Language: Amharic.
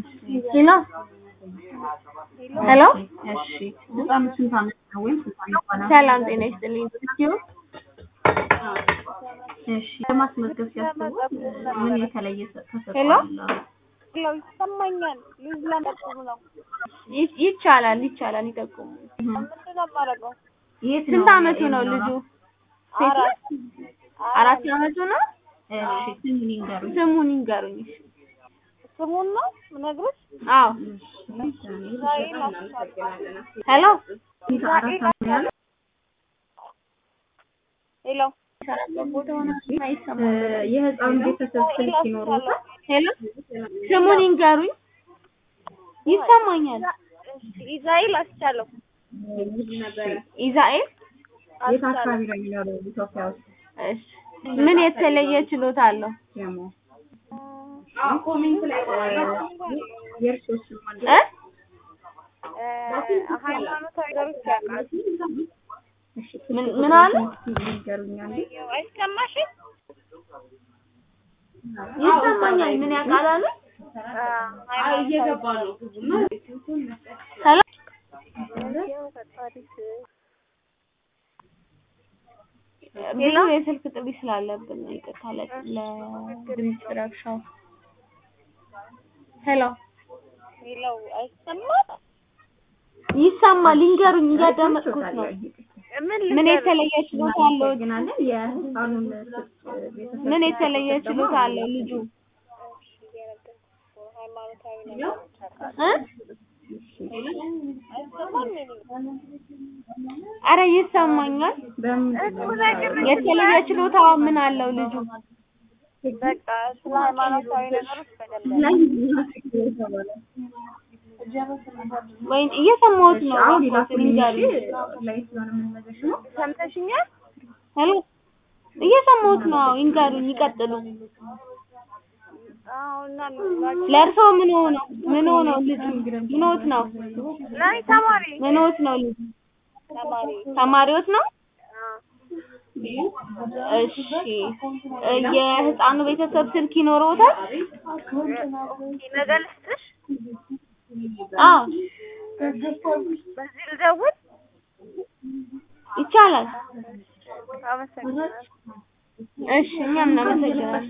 ሄሎ ሄሎ እሺ ህፃኑ ስንት ዓመት ነው ወይም ስንት ዓመት ሆነ? ሰላም ጤና ይስጥልኝ። እስኪ እሺ ለማስመዝገብ ሲያስቡ ምን የተለየ ተሰጥኦ ሄሎ? አለው? ያው ይሰማኛል። ልጅ ለመጥሩ ነው። ይ- ይቻላል ይቻላል ይጠቁሙ። ምንድን ነው የማደርገው? የት ስንት ነው አመቱ ነው ልጁ? የሚኖረው? ሴት አራት ነው? አራት አመቱ ነው? እሺ ስሙን ይንገሩኝ። ስሙን ይንገሩኝ። እሺ። ስሙን ነው የምነግርሽ። አዎ ዛሬ ላስቻለሁ። ሄሎ ስንት አራት ዓመት ነው ያለው? ሄሎ ሰራበት ቦታ ሆነ እ አይሰማም። የህፃኑ ቤተሰብ ስልክ ይኖሩታል? ሄሎ ስሙን ይንገሩኝ። ይሰማኛል። ኢዛይል አስቻለው ኢዛኤል የት አካባቢ ነው የሚኖረው ኢትዮጵያ ውስጥ? እሺ ምን የተለየ ችሎታ አለው? ደግሞ የእርስዎ ስም ማን እ ሃይማኖታዊ ነገሮች ያውቃል። እሺ ምን ምን አለ? ይንገሩኝ አንዴ። አይሰማሽም? ይሰማኛል። ምን ያውቃል አለ? እየገባ ነው። ሄሎ ብዙ የስልክ ጥሪ ስላለብን ነው። ይቅርታ ለ- ለድምፅ ረብሻው። ሄሎ ሄሎ አይሰማም? ይሰማል። ይንገሩኝ፣ እያዳመጥኩት ነው። ምን ምን ልንገርሽ? የተለየ ችሎታ አለው? እናመሰግናለን። የህፃኑን ስልክ ቤተሰብ ምን የተለየ ችሎታ አለው ልጁ? ሃይማኖታዊ ነገሮች ያውቃል። እ አይሰማም? አረ ይሰማኛል። በምንድን ነው የተለየ ችሎታ ምን አለው ልጁ? በቃ ስለ ሃይማኖታዊ ነገሮች በደንብ ላይ የተባለው? ወይ እየሰማሁት ነው። አሁን እባክዎት ላኩልኝ ይንገሩኝ። እሺ። ላይ ስለሆነ የምንመዘሽ ነው። ሰምተሽኛል? ሄሎ እየሰማሁት ነው። አዎ ይንገሩኝ፣ ይቀጥሉ። አሁን ለእርስዎ ምን ሆነው ምን ሆነው ልጁ ምንዎት ነው? ላይ ተማሪ ምንዎት ነው ልጁ? ተማሪ ተማሪዎት ነው? አዎ። እሺ እ የህፃኑ ቤተሰብ ስልክ ይኖረዎታል? ነገ ልስጥሽ? አዎ በዚህ ልደውል? ይቻላል። አመሰግናለሁ። እሺ እኛም እናመሰግናለን።